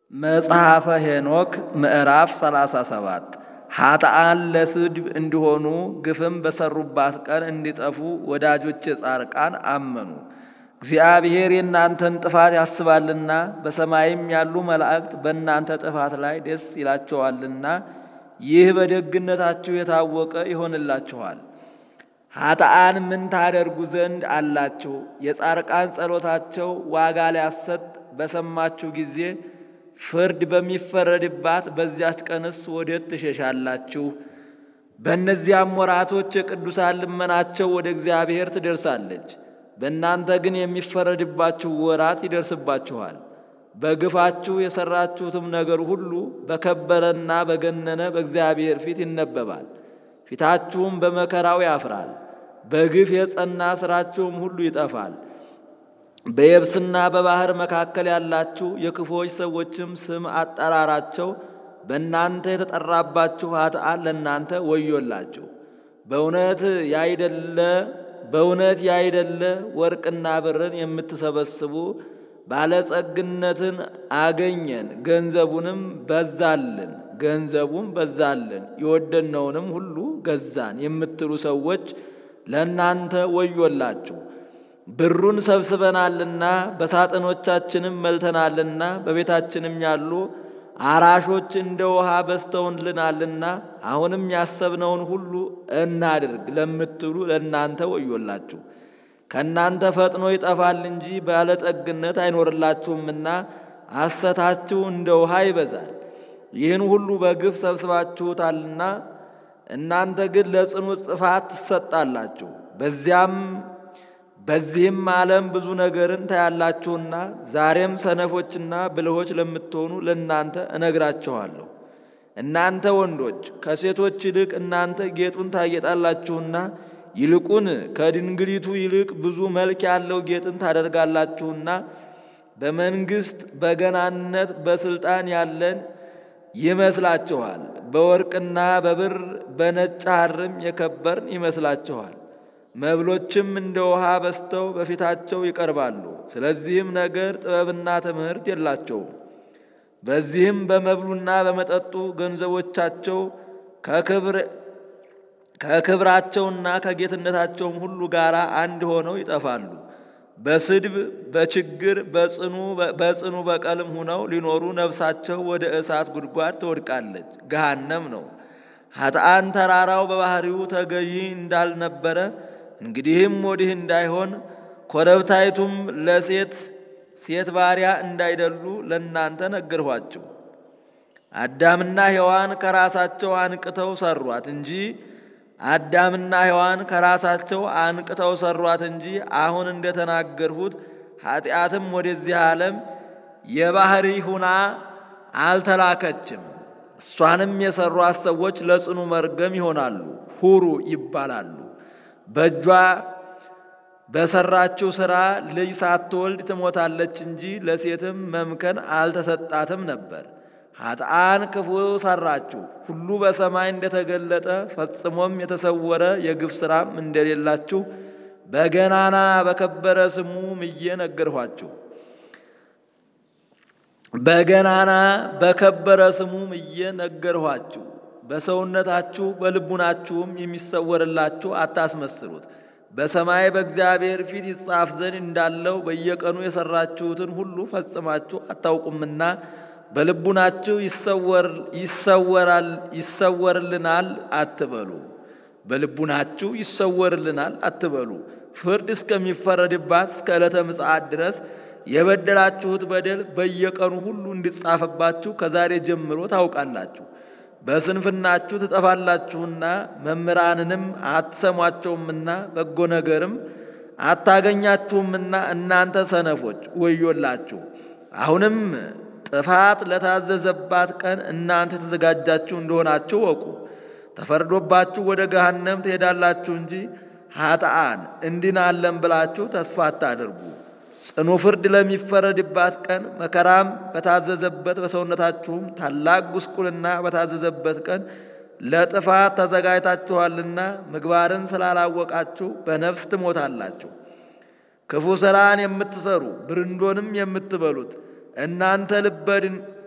መጽሐፈ ሄኖክ ምዕራፍ 37 ኃጥአን ለስድብ እንዲሆኑ ግፍም በሰሩባት ቀን እንዲጠፉ ወዳጆቼ ጻርቃን አመኑ። እግዚአብሔር የእናንተን ጥፋት ያስባልና በሰማይም ያሉ መላእክት በእናንተ ጥፋት ላይ ደስ ይላቸዋልና ይህ በደግነታችሁ የታወቀ ይሆንላችኋል። ኃጥአን ምን ታደርጉ ዘንድ አላችሁ? የጻርቃን ጸሎታቸው ዋጋ ሊያሰጥ በሰማችሁ ጊዜ ፍርድ በሚፈረድባት በዚያች ቀንስ ወዴት ትሸሻላችሁ? በእነዚያም ወራቶች የቅዱሳን ልመናቸው ወደ እግዚአብሔር ትደርሳለች። በእናንተ ግን የሚፈረድባችሁ ወራት ይደርስባችኋል። በግፋችሁ የሠራችሁትም ነገር ሁሉ በከበረና በገነነ በእግዚአብሔር ፊት ይነበባል። ፊታችሁም በመከራው ያፍራል። በግፍ የጸና ሥራችሁም ሁሉ ይጠፋል። በየብስና በባሕር መካከል ያላችሁ የክፉዎች ሰዎችም ስም አጠራራቸው በእናንተ የተጠራባችሁ ኃጥአን ለእናንተ ወዮላችሁ። በእውነት ያይደለ በእውነት ያይደለ ወርቅና ብርን የምትሰበስቡ ባለጸግነትን አገኘን፣ ገንዘቡንም በዛልን ገንዘቡም በዛልን የወደድነውንም ሁሉ ገዛን የምትሉ ሰዎች ለእናንተ ወዮላችሁ። ብሩን ሰብስበናልና በሳጥኖቻችንም መልተናልና በቤታችንም ያሉ አራሾች እንደ ውሃ በዝተውልናልና አሁንም ያሰብነውን ሁሉ እናድርግ ለምትሉ ለእናንተ ወዮላችሁ። ከእናንተ ፈጥኖ ይጠፋል እንጂ ባለጠግነት አይኖርላችሁምና ሐሰታችሁ እንደ ውሃ ይበዛል። ይህን ሁሉ በግፍ ሰብስባችሁታልና እናንተ ግን ለጽኑ ጽፋት ትሰጣላችሁ። በዚያም በዚህም ዓለም ብዙ ነገርን ታያላችሁና ዛሬም ሰነፎችና ብልሆች ለምትሆኑ ለእናንተ እነግራችኋለሁ። እናንተ ወንዶች ከሴቶች ይልቅ እናንተ ጌጡን ታጌጣላችሁና ይልቁን ከድንግሊቱ ይልቅ ብዙ መልክ ያለው ጌጥን ታደርጋላችሁና በመንግሥት በገናነት በሥልጣን ያለን ይመስላችኋል። በወርቅና በብር በነጭ ሐርም የከበርን ይመስላችኋል። መብሎችም እንደ ውሃ በዝተው በፊታቸው ይቀርባሉ። ስለዚህም ነገር ጥበብና ትምህርት የላቸውም። በዚህም በመብሉና በመጠጡ ገንዘቦቻቸው ከክብራቸውና ከጌትነታቸውም ሁሉ ጋር አንድ ሆነው ይጠፋሉ። በስድብ በችግር በጽኑ በቀልም ሁነው ሊኖሩ ነፍሳቸው ወደ እሳት ጉድጓድ ትወድቃለች፣ ገሃነም ነው። ኃጥአን ተራራው በባህሪው ተገዢ እንዳልነበረ እንግዲህም ወዲህ እንዳይሆን ኮረብታይቱም ለሴት ሴት ባሪያ እንዳይደሉ ለእናንተ ነገርኋችሁ። አዳምና ሔዋን ከራሳቸው አንቅተው ሰሯት እንጂ አዳምና ሔዋን ከራሳቸው አንቅተው ሰሯት እንጂ አሁን እንደተናገርሁት ኃጢአትም ወደዚህ ዓለም የባህሪ ሁና አልተላከችም። እሷንም የሰሯት ሰዎች ለጽኑ መርገም ይሆናሉ፣ ሁሩ ይባላሉ። በእጇ በሰራችው ሥራ ልጅ ሳትወልድ ትሞታለች እንጂ ለሴትም መምከን አልተሰጣትም ነበር። ኃጥአን ክፉ ሰራችሁ፣ ሁሉ በሰማይ እንደተገለጠ ፈጽሞም የተሰወረ የግፍ ሥራም እንደሌላችሁ በገናና በከበረ ስሙ ምዬ ነገርኋችሁ። በገናና በከበረ ስሙ ምዬ ነገርኋችሁ። በሰውነታችሁ በልቡናችሁም የሚሰወርላችሁ አታስመስሉት። በሰማይ በእግዚአብሔር ፊት ይጻፍ ዘንድ እንዳለው በየቀኑ የሰራችሁትን ሁሉ ፈጽማችሁ አታውቁምና በልቡናችሁ ይሰወርልናል አትበሉ። በልቡናችሁ ይሰወርልናል አትበሉ። ፍርድ እስከሚፈረድባት እስከ ዕለተ ምጽአት ድረስ የበደላችሁት በደል በየቀኑ ሁሉ እንዲጻፍባችሁ ከዛሬ ጀምሮ ታውቃላችሁ። በስንፍናችሁ ትጠፋላችሁና መምህራንንም አትሰሟቸውምና በጎ ነገርም አታገኛችሁምና እናንተ ሰነፎች ወዮላችሁ። አሁንም ጥፋት ለታዘዘባት ቀን እናንተ የተዘጋጃችሁ እንደሆናችሁ ወቁ። ተፈርዶባችሁ ወደ ገሃነም ትሄዳላችሁ እንጂ ኃጥአን እንድናለን ብላችሁ ተስፋ አታድርጉ። ጽኑ ፍርድ ለሚፈረድባት ቀን መከራም በታዘዘበት በሰውነታችሁም ታላቅ ጉስቁልና በታዘዘበት ቀን ለጥፋት ተዘጋጅታችኋልና ምግባርን ስላላወቃችሁ በነፍስ ትሞታላችሁ። ክፉ ሥራን የምትሰሩ ብርንዶንም የምትበሉት እናንተ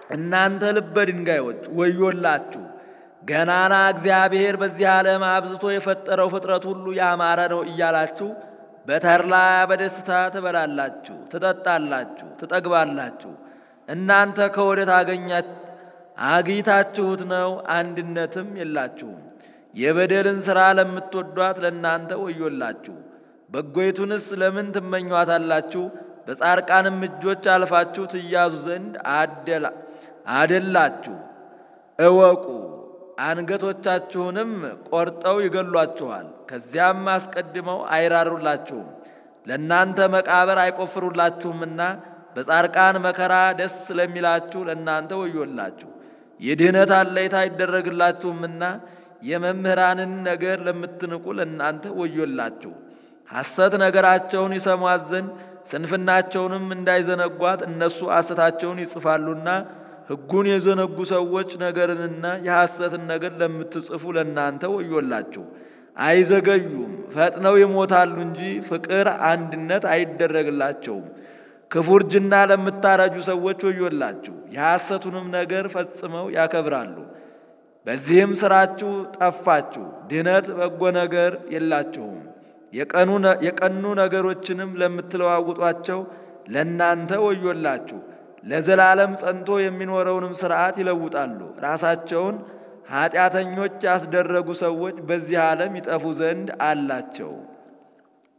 እናንተ ልበ ድንጋዮች ወዮላችሁ! ገናና እግዚአብሔር በዚህ ዓለም አብዝቶ የፈጠረው ፍጥረት ሁሉ ያማረ ነው እያላችሁ በተድላ በደስታ ትበላላችሁ፣ ትጠጣላችሁ፣ ትጠግባላችሁ። እናንተ ከወዴት አግኝታችሁት ነው? አንድነትም የላችሁም። የበደልን ሥራ ለምትወዷት ለእናንተ ወዮላችሁ! በጎይቱንስ ለምን ትመኟታላችሁ? በጻድቃንም እጆች አልፋችሁ ትያዙ ዘንድ አደላችሁ። እወቁ፣ አንገቶቻችሁንም ቆርጠው ይገሏችኋል። ከዚያም አስቀድመው አይራሩላችሁም፣ ለእናንተ መቃብር አይቆፍሩላችሁምና በጻድቃን መከራ ደስ ስለሚላችሁ ለእናንተ ወዮላችሁ። የድኅነት አለይታ አይደረግላችሁምና የመምህራንን ነገር ለምትንቁ ለእናንተ ወዮላችሁ። ሐሰት ነገራቸውን ይሰሟት ዘንድ ስንፍናቸውንም እንዳይዘነጓት እነሱ ሐሰታቸውን ይጽፋሉና ሕጉን የዘነጉ ሰዎች ነገርንና የሐሰትን ነገር ለምትጽፉ ለእናንተ ወዮላችሁ። አይዘገዩም፣ ፈጥነው ይሞታሉ እንጂ ፍቅር አንድነት አይደረግላቸውም። ክፉ እርጅና ለምታረጁ ሰዎች ወዮላችሁ፣ የሐሰቱንም ነገር ፈጽመው ያከብራሉ። በዚህም ሥራችሁ ጠፋችሁ፣ ድኅነት በጎ ነገር የላችሁም። የቀኑ ነገሮችንም ለምትለዋውጧቸው ለእናንተ ወዮላችሁ። ለዘላለም ጸንቶ የሚኖረውንም ሥርዓት ይለውጣሉ። ራሳቸውን ኀጢአተኞች ያስደረጉ ሰዎች በዚህ ዓለም ይጠፉ ዘንድ አላቸው።